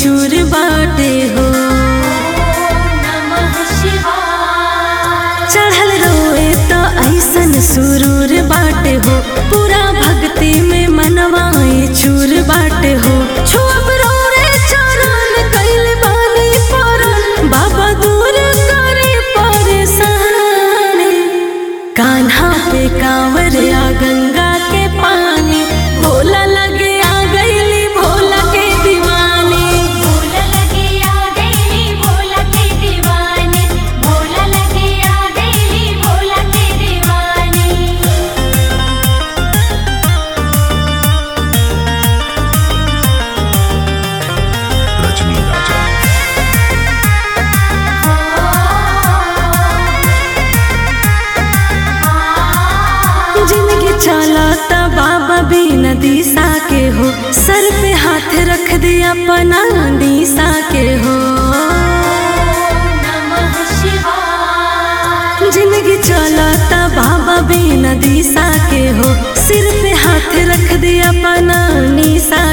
चूर बाटे हो नमः शिवाय चढ़ल रोए तो ऐसन सुरूर बाटे हो पूरा भक्ति में मनवाए चूर बाटे हो छुअब रोरे चरण कैल बानी परन बाबा दूर करे परेशानी कान्हा पे कांवर आ गंगा के पानी भोला लगे आ गईली भोला के दीवानी भोला लगे आ गईली भोला के दीवाने भोला लगे आ गईली भोला के दीवाने रजनी राजा जिंदगी चलाता बाबा बिना दिशा के हो सर पे हाथ रख दिया अपना दिशा के हो नमः शिवाय जिंदगी चलाता बाबा बिना दिशा के हो सिर पे हाथ रख दिया अपना निशा